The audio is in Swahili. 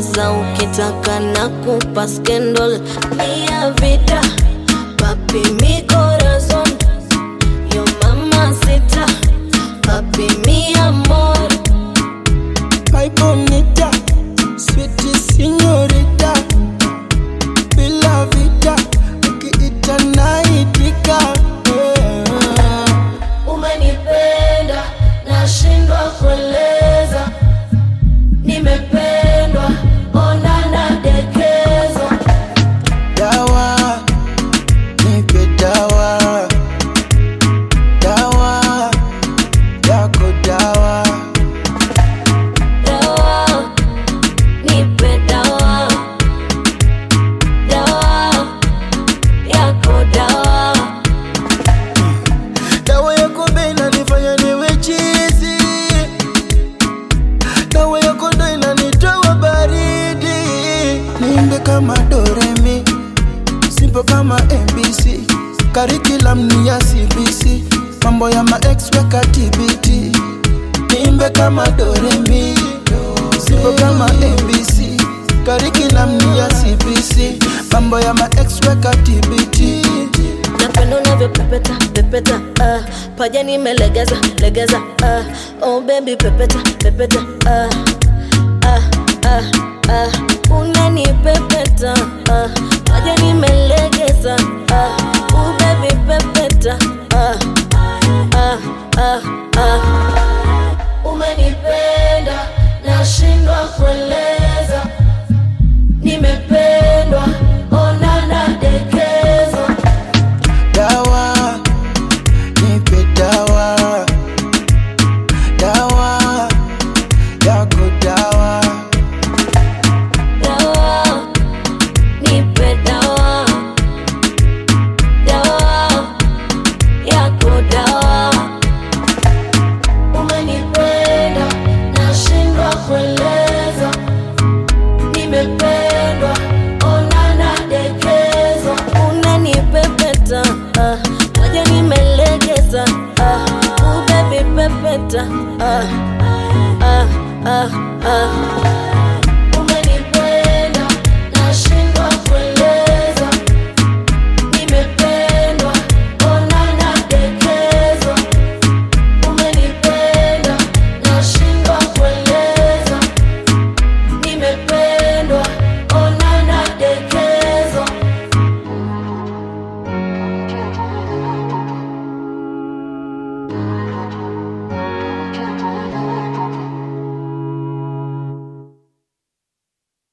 naweza ukitaka na kupa scandal mia vida papi mi corazon yo mamacita papi mi amor My bonita, sweet señorita, bila vita, ukiita naitika. Yeah. Umenipenda, nashindwa kueleza. Nimependwa, ona nadekezwa. Dawa, nipe dawa, dawa yako dawa. Dawa, nipe dawa. Dawa, yako dawa. Dawa yako bei inanifanya niwe chizi, dawa yako ndo inanitoa baridi. Niimbe kama Doremi, simple kama MBC, curriculum ni ya CBC, mambo ya ma ex weka TBT. Niimbe kama Doremi, simple kama MBC, curriculum ni ya CBC, mambo ya ma ex weka TBT. Napenda unavyopepeta pepeta, uh, paja nimelegeza legeza, uh, oh baby pepeta pepeta, uh, uh, uh, uh.